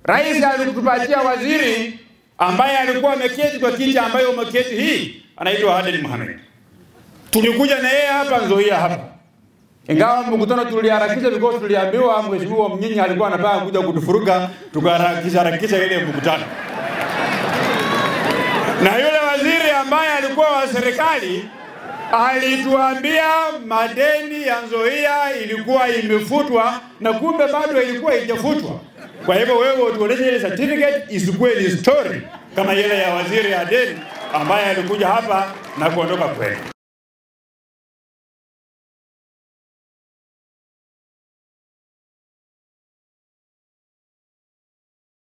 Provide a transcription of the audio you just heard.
Rais alikutupatia waziri ambaye alikuwa ameketi kwa kiti ambayo umeketi hii, anaitwa Aden Mohamed. Tulikuja na yeye hapa Nzoia hapa, ingawa mkutano tuliharakisha because tuliambiwa mheshimiwa Mnyinyi alikuwa anataka kuja kutufuruga, tukaharakisha harakisha ile mkutano na yule waziri ambaye alikuwa wa serikali alituambia madeni ya Nzoia ilikuwa imefutwa na kumbe bado ilikuwa haijafutwa. Kwa hivyo wewe utuoneshe ile certificate isikuwe ni story kama ile ya waziri Aden ambaye alikuja hapa na kuondoka kweli.